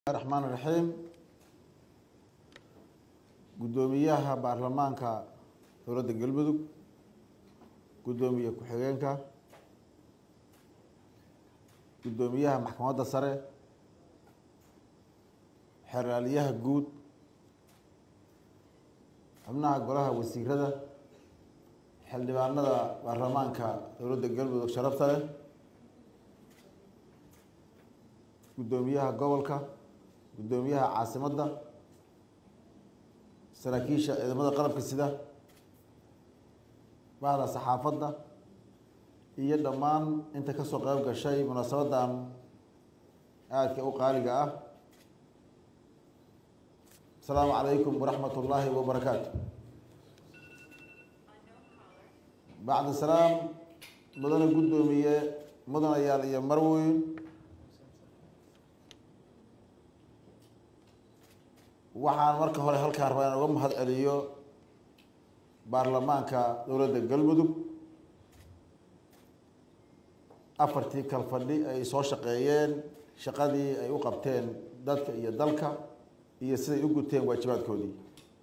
raxmaan raxiim guddoomiyaha baarlamaanka dowladda galmudug guddoomiye ku-xigeenka guddoomiyaha maxkamadda sare xeraaliyaha guud xubnaha golaha wasiirada xildhibaanada baarlamaanka dowladda galmudug sharafta leh guddoomiyaha gobolka guddoomiyaha caasimadda saraakiisha ciidamada qalabka sida bahda saxaafadda iyo dhammaan inta kasoo qeyb gashay munaasabadan aadka u qaaliga ah asalaamu calaykum waraxmat ullaahi wabarakaatu bacda salaam mudane guddoomiye mudanayaal iyo marweyn waxaan marka hore halkaan rabaa inaan uga mahad celiyo baarlamaanka dowladda galmudug afartii kalfadhi ay soo shaqeeyeen shaqadii ay u qabteen dadka iyo dalka iyo siday u guteen waajibaadkoodii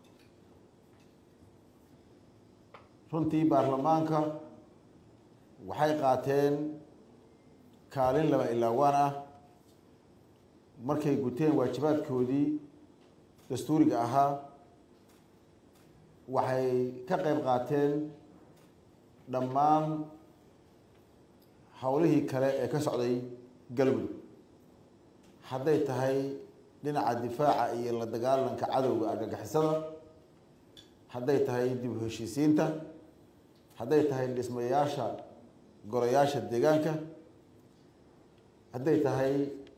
runtii baarlamaanka waxay qaateen kaalin laba ilaawaan ah markay guteen waajibaadkoodii dastuuriga ahaa waxay ka qeyb qaateen dhammaan howlihii kale ee ka socday galmudug hadday tahay dhinaca difaaca iyo la dagaalanka cadowga argagixisada hadday tahay dib u heshiisiinta hadday tahay dhismayaasha golayaasha deegaanka hadday tahay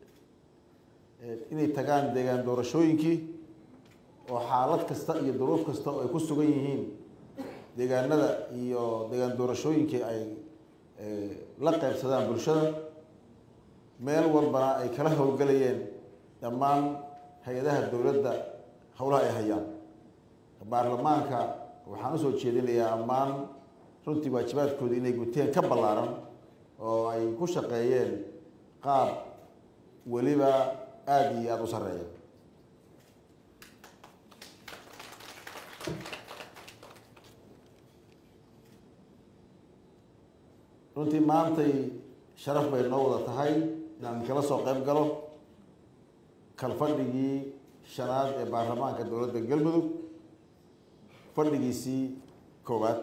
inay tagaan deegaan doorashooyinkii oo xaalad kasta iyo duruuf kasta oo ay ku sugan yihiin deegaanada iyo deegaan doorashooyinkii ay la qeybsadaan bulshada meel walbana ay kala howlgelayeen dhammaan hay-adaha dowladda howlaha ay hayaan baarlamaanka waxaan usoo jeedinayaa ammaan runtii waajibaadkooda inay guteen ka ballaaran oo ay ku shaqeeyeen qaab weliba aada iyo aada u sarreeya runtii maantay sharaf bay noo wada tahay inaan kala soo qeyb galo kalfadhigii shanaad ee baarlamaanka dowladda galmudug fadhigiisii koowaad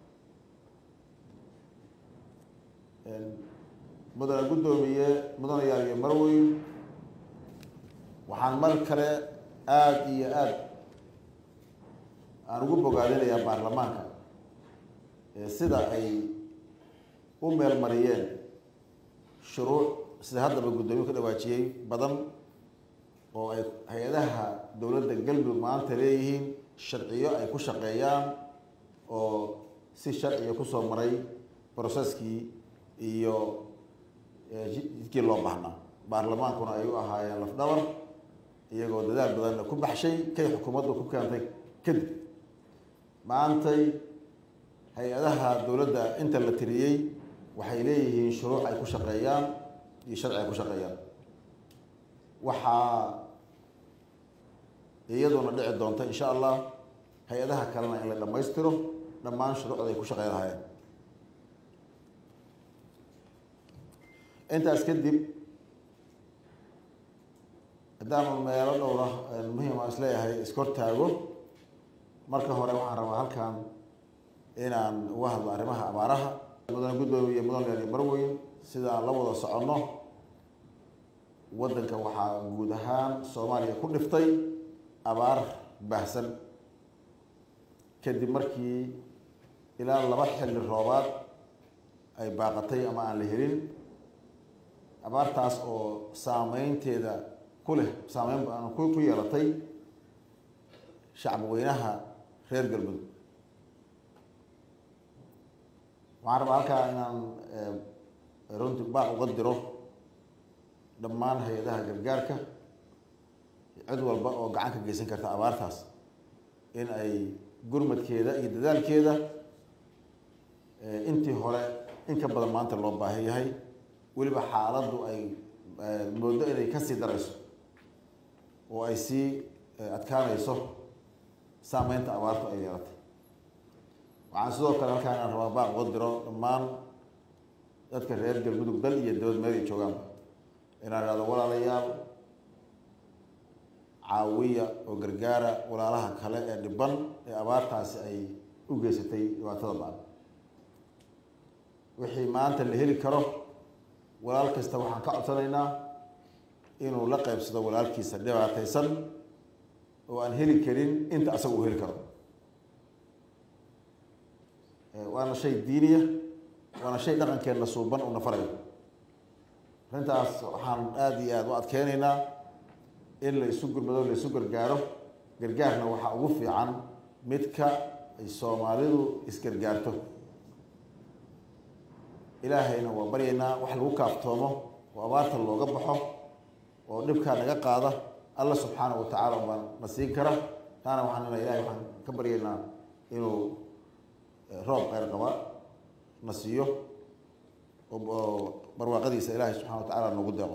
mudane guddoomiye mudanayaal iyo marweyn waxaan mar kale aada iyo aada aan ugu bogaadinayaa baarlamaanka sida ay u meel mariyeen shuruuc sida haddaba guddoomiye ka dhawaajiyey badan oo ay hay-adaha dowladda galmudug maanta leeyihiin sharciyo ay ku shaqeeyaan oo si sharciga kusoo maray broseskii iyo jidkii loo baahnaa baarlamaankuna ay u ahaayeen lafdhabar iyagoo dadaal badanna ku baxshay kay xukuumaddu ku keentay kadib maantay hay-adaha dowladda inta la tiriyey waxay leeyihiin shuruuc ay ku shaqeeyaan iyo sharci ay ku shaqeeyaan waxaa iyaduna dhici doonta insha allah hay-adaha kalena in la dhammaystiro dhammaan shuruucda ay ku shaqey lahaayeen intaas kadib haddaanu meelo dhowra muhiim aan isleeyahay iskortaago marka hore waxaan rabaa halkan inaan uga hadlo arrimaha abaaraha mudane guddoomiye mudane marweyn sida aan la wada soconno waddanka waxaa guud ahaan soomaaliya ku dhiftay abaar baahsan kadib markii ilaa laba xilli roobaad ay baaqatay ama aan la helin abaartaas oo saameynteeda ku leh saameyn baan ku ku yeelatay shacbi weynaha reer galmudug waxaan rabaa halkaa inaan runti baaq uga diro dhammaan hay-adaha gargaarka cid walba oo gacan ka geysan karta abaartaas in ay gurmadkeeda iyo dadaalkeeda intii hore in ka badan maanta loo baahan yahay weliba xaaladdu ay moodo inay kasii darayso oo ay sii adkaanayso saameynta abaartu ay yeelatay waxaan sidoo kale halkaan inaan rabaa baaq uga diro dhammaan dadka reer galmudug dal iyo dibad meel ay joogaan inaan ihahdo walaalayaal caawiya oo gargaara walaalaha kale ee dhiban ee abaartaasi ay u geysatay dhibaatada ba-an wixii maanta la heli karo walaal kasta waxaan ka codsanaynaa inuu la qaybsado walaalkiisa dhibaataysan oo aan heli karin inta asaga uu heli karo waana shay diiniya waana shay dhaqankeenna suuban uuna farayo arrintaas waxaan aada iyo aada u adkeynaynaa in la isu gurmado la isu gargaaro gargaarna waxaa ugu fiican midka ay soomaalidu isgargaarto ilaahayna waa baryaynaa wax lagu kaaftoomo oo abaarta looga baxo oo dhibkaa naga qaada alla subxaana wa tacaala baa na siin kara taana waxaan ina ilahay waxaan ka baryaynaa inuu roob kheyr qaba na siiyo oo barwaaqadiisa ilaahay subxana wa tacala noogu deeqo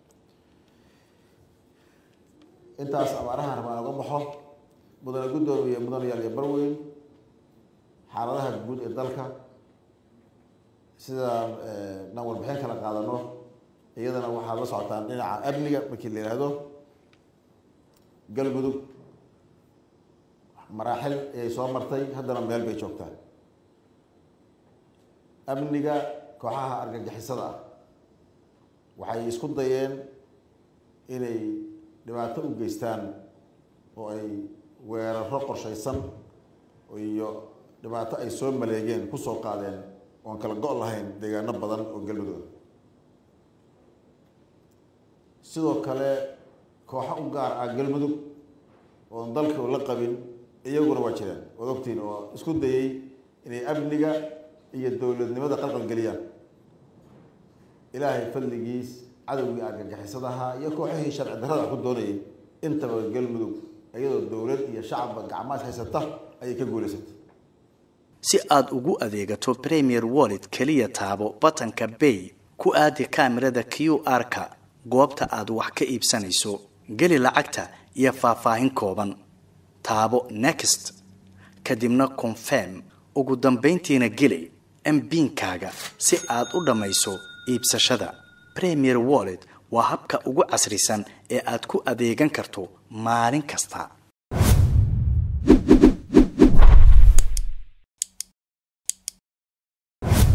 intaas abaarahan rabaan oga baxo mudane guddoomiye mudane yaal iyo barweyn xaaladaha guud ee dalka sidaan naan warbixin kala qaadano iyadana waxaad la socotaan dhinaca amniga markii la yidhaahdo galmudug maraaxil ayay soo martay haddana meel bay joogtaa amniga kooxaha argagixisada ah waxay isku dayeen inay dhibaato u geystaan oo ay weeraro qorshaysan iyo dhibaato ay soo maleegeen kusoo qaadeen oon kala go' lahayn deegaano badan oo galmudug sidoo kale kooxo u gaar ah galmudug oon dalka la qabin iyaguna waa jireen waad ogtiin oo isku dayey inay amniga iyo dowladnimada qalqal geliyaan ilaahay fadligiis cadowgii argagixisadaha iyo kooxihii sharci darrada ku doonayay intaba galmudug iyadoo dowlad iyo shacabba gacmaas haysata ayay ka guulaysatay si aada ugu adeegato premier wallet keliya taabo batanka bay ku aadi kaamirada q r-ka goobta aad wax ka iibsanayso geli lacagta iyo faahfaahin kooban taabo next kadibna confirm ugu dambayntiina geli mbiinkaaga si aad u dhammayso iibsashada premier wallet waa habka ugu casrisan ee aad ku adeegan karto maalin kasta